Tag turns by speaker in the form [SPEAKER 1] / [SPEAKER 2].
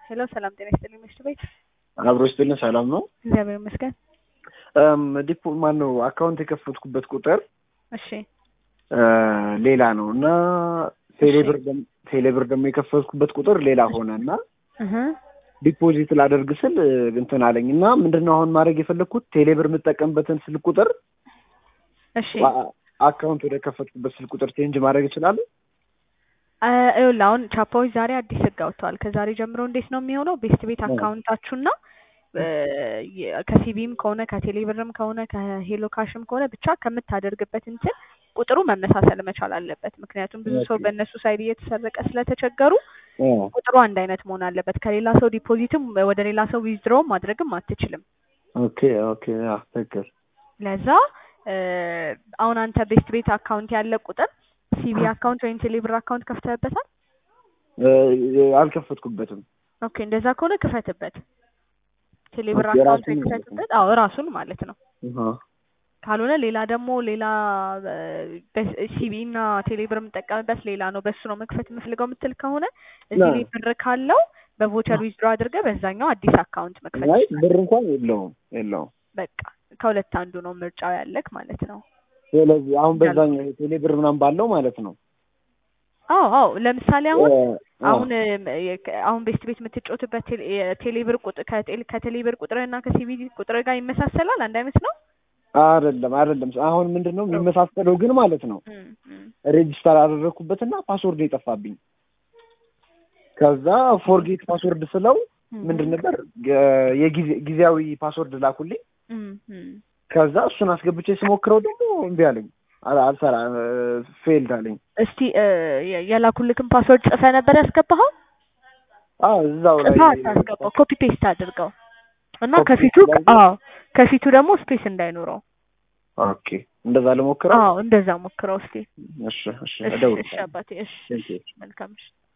[SPEAKER 1] ሄሎ ሰላም ጤና ይስጥልኝ ምሽት ቤት
[SPEAKER 2] አብሮ ይስጥልን። ሰላም ነው።
[SPEAKER 1] እግዚአብሔር ይመስገን።
[SPEAKER 2] ዲፖ ማን ነው አካውንት የከፈትኩበት ቁጥር
[SPEAKER 1] እሺ
[SPEAKER 2] ሌላ ነው እና ቴሌብር ደም- ቴሌብር ደግሞ የከፈትኩበት ቁጥር ሌላ ሆነ እና
[SPEAKER 1] እህ
[SPEAKER 2] ዲፖዚት ላደርግ ስል እንትን አለኝ እና ምንድን ነው አሁን ማድረግ የፈለግኩት ቴሌብር የምጠቀምበትን ስልክ ቁጥር
[SPEAKER 1] እሺ
[SPEAKER 2] አ- አካውንት ወደ ከፈትኩበት ስልክ ቁጥር ቼንጅ ማድረግ እችላለሁ?
[SPEAKER 1] አ- ይኸውልህ አሁን ቻፓዎች ዛሬ አዲስ ህግ አውጥተዋል። ከዛሬ ጀምሮ እንዴት ነው የሚሆነው? ቤስት ቤት አካውንታችሁና እ፣ የ- ከሲቢም ከሆነ ከቴሌብርም ከሆነ ከሄሎ ካሽም ከሆነ ብቻ ከምታደርግበት እንትን ቁጥሩ መመሳሰል መቻል አለበት። ምክንያቱም ብዙ ሰው
[SPEAKER 2] ኦኬ።
[SPEAKER 1] በእነሱ ሳይድ እየተሰረቀ ስለተቸገሩ ቁጥሩ አንድ አይነት መሆን አለበት። ከሌላ ሰው ዲፖዚትም ወደ ሌላ ሰው ዊዝድሮውም ማድረግም አትችልም።
[SPEAKER 2] ኦኬ ኦኬ አዎ፣ ትክክል
[SPEAKER 1] ለዛ እ፣ አሁን አንተ ቤስት ቤት አካውንት ያለ ቁጥር ሲቢ አካውንት ወይም ቴሌብር አካውንት ከፍተህበታል?
[SPEAKER 2] እ፣ አልከፈትኩበትም።
[SPEAKER 1] ኦኬ እንደዛ ከሆነ ክፈትበት። ቴሌብር
[SPEAKER 2] ኦኬ፣
[SPEAKER 1] አካውንት ወይ
[SPEAKER 2] ራሱን ማለት ነው።
[SPEAKER 1] ክፈትበት። አዎ ራሱን ማለት ነው።
[SPEAKER 2] አሃ።
[SPEAKER 1] ካልሆነ ሌላ ደግሞ ሌላ ሲቢ እና ቴሌብር የምጠቀምበት ሌላ ነው፣ በሱ ነው መክፈት የምፈልገው የምትል ከሆነ እዚህ
[SPEAKER 2] ና።
[SPEAKER 1] ላይ ብር ካለው በቮቸር ዊዝድሮ አድርገህ በዛኛው አዲስ አካውንት መክፈት
[SPEAKER 2] አይ
[SPEAKER 1] ይችላል።
[SPEAKER 2] ብር እንኳን የለውም የለውም።
[SPEAKER 1] በቃ ከሁለት አንዱ ነው ምርጫው ያለክ ማለት ነው።
[SPEAKER 2] ስለዚህ አሁን በዛኛው ቴሌብር ምናምን ባለው ማለት ነው።
[SPEAKER 1] አዎ አዎ ለምሳሌ አሁን
[SPEAKER 2] እ፣ አዎ።
[SPEAKER 1] አሁን እም፣ የ- አሁን ቤስት ቤት የምትጫወትበት ቴሌ- የቴሌብር ቁጥር ከቴሌ- ከቴሌብር ቁጥር እና ከሲቢ ቁጥር ጋር ይመሳሰላል። አንድ አይነት ነው።
[SPEAKER 2] አይደለም አይደለም። አሁን ምንድን ነው የሚመሳሰለው ግን ማለት ነው
[SPEAKER 1] እም፣ እም።
[SPEAKER 2] ሬጅስተር አደረግኩበትና ፓስወርድ የጠፋብኝ። ከዛ ፎርጌት ፓስወርድ ስለው ምንድን ነበር የ- የጊዜ- ጊዜያዊ ፓስወርድ ላኩልኝ።
[SPEAKER 1] እም፣ እም።
[SPEAKER 2] ከዛ እሱን አስገብቼ ስሞክረው ደግሞ እምቢ አለኝ፣ አል- አልሰራ ፌልድ አለኝ።
[SPEAKER 1] እስቲ እ፣ የ- የላኩልክን ፓስወርድ ጽፈህ ነበር ያስገባኸው?
[SPEAKER 2] አዎ እዛው ላይ
[SPEAKER 1] ጽፈህ አታስገባው፣ ኮፒ ፔስት አድርገው እና
[SPEAKER 2] ኮፒ
[SPEAKER 1] ከፊቱ
[SPEAKER 2] ፔስት
[SPEAKER 1] አዎ ከፊቱ ደግሞ ስፔስ እንዳይኖረው።
[SPEAKER 2] ኦኬ፣ እንደዛ ልሞክረው።
[SPEAKER 1] አዎ እንደዛ ሞክረው እስቲ።
[SPEAKER 2] እሺ እሺ፣
[SPEAKER 1] እሺ እሺ
[SPEAKER 2] እደውልልሃለሁ።
[SPEAKER 1] አባቴ እሺ
[SPEAKER 2] Thank you.
[SPEAKER 1] መልካም እሺ